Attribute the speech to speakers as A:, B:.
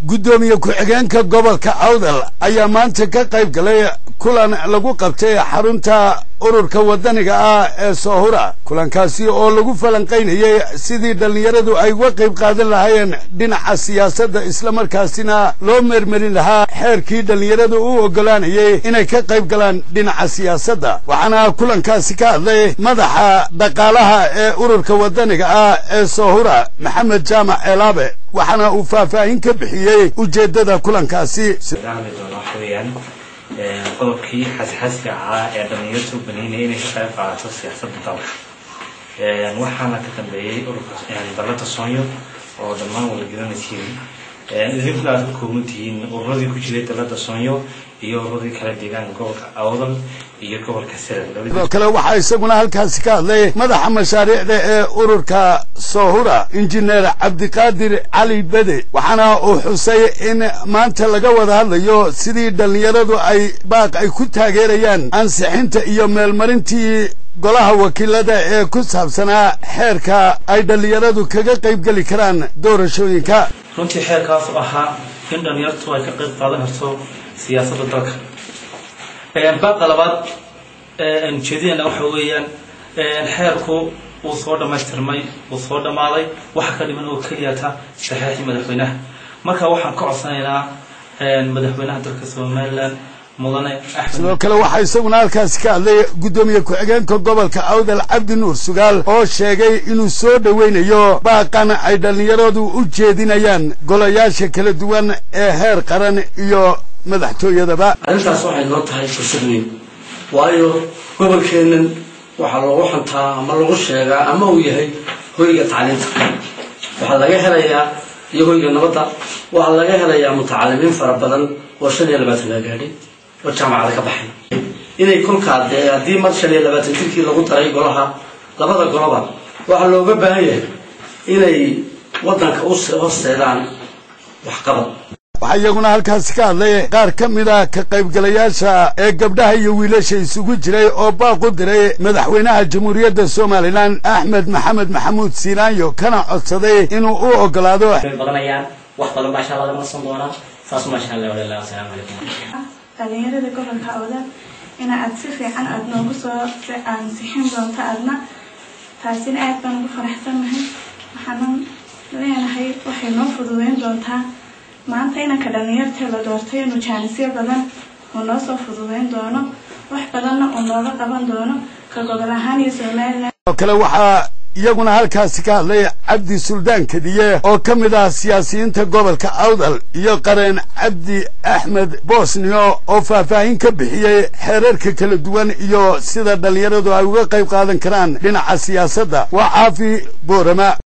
A: guddoomiye ku-xigeenka gobolka awdal ayaa maanta ka qayb galay kulan lagu qabtay xarunta ururka waddaniga ah ee soohura kulankaasi oo lagu falanqaynayey sidii dhallinyaradu ay uga qayb qaadan lahaayeen dhinaca siyaasadda islamarkaasina loo meermerin lahaa xeerkii dhallinyaradu u oggolaanayay inay ka qayb galaan dhinaca siyaasadda waxaana kulankaasi ka hadlay madaxa dhaqaalaha ee ururka waddaniga ah ee soohura maxamed jaamac eelaabe waxaana uu faahfaahin ka bixiyey ujeeddada kulankaasi
B: qodobkii xasxaska ahaa ee dhalinyarta u baneynaya inay ka qayb qaadato siyaasadda dalka waxaana ka dambeeyey ururka dalada soonyo oo dhammaan wada garanaysiin idinkuna aad ka kooban tihiin ururadii ku jiray dalada soonyo iyo ururadii kale deegaanka gobolka awdal iyo gobolka sira
A: sidoo kale waxaa isaguna halkaasi ka hadlay madaxa mashaariicda ee ururka soohura injineer cabdiqaadir cali bede waxaana uu xusay in maanta laga wada hadlayo sidii dhallinyaradu ay baaq ay ku taageerayaan ansixinta iyo meelmarintii golaha wakiilada ee ku saabsanaa xeerka ay dhallinyaradu kaga qaybgeli karaan doorashooyinka
C: runtii xeerkaasu ahaa in dhallinyartu ay ka qayb qaadan karto siyaasadda dalka baaqa labaad ujeedadeenna waxa weeyaan xeerku wuu soo dhammaystirmay wuu soo dhammaaday waxa ka dhiman oo keliyata saxeexii madaxweynaha marka waxaan ka codsanaynaa madaxweynaha dalka somalilan mudane
A: sidoo kale waxaa isaguna halkaasi ka hadlay guddoomiye ku-xigeenka gobolka awdal cabdi nuur sugaal oo sheegay inuu soo dhoweynayo baaqan ay dhallinyaradu u jeedinayaan golayaasha kala duwan ee heer qaran iyo madaxtooyadaba
D: arrintaas waxay noo tahay fursad weyn waayo gobolkeennan waxaa loogu xantaa ama lagu sheegaa ama uu yahay hoyga tacliinta waxaa laga helayaa iyo hoyga nabadda waxaa laga helayaa mutacalimiin fara badan oo shan iyo labaatan la gaadhay oo jaamacada ka baxay inay kolkaa dee haddii mar shan iyo labaatan jirkii lagu daray golaha labada goloba waxaa looga baahan yahay inay waddanka u horseedaan waxqabad
A: waxaa iyaguna halkaasi ka hadlay qaar ka mid a ka qaybgalayaasha ee gabdhaha iyo wiilasha isugu jiray oo baaq u diray madaxweynaha jamhuuriyadda somalilan axmed maxamed maxamuud siinaanyo kana codsaday inuu u ogolaado
E: badanayaan wax badan baa insha allah laga nasan doonaa saas maasha allah walalah wasalaamu calaykum
F: dhalinyarada gobolka awdal ina aad si fiican aada noogu soo ansixin doonto adna taasina aad baan ugu faraxsannahay waxaanan leenahay waxay noo fududeyn doontaa maanta inanka dhalinyartee la doortay inuu jaanisyo badan uu noo soo fududeyn doono wax badanna uu nooga qaban doono ka gobol ahaan iyo somalilan
A: oo kale waxaa iyaguna halkaasi ka hadlay cabdi suldaan kadiye oo ka mid ah siyaasiyiinta gobolka awdal iyo qareen cabdi axmed bosnio oo faahfaahin ka bixiyey xeerarka kala duwan iyo sida dhallinyaradu ay uga qayb qaadan karaan dhinaca siyaasadda waa caafi boorama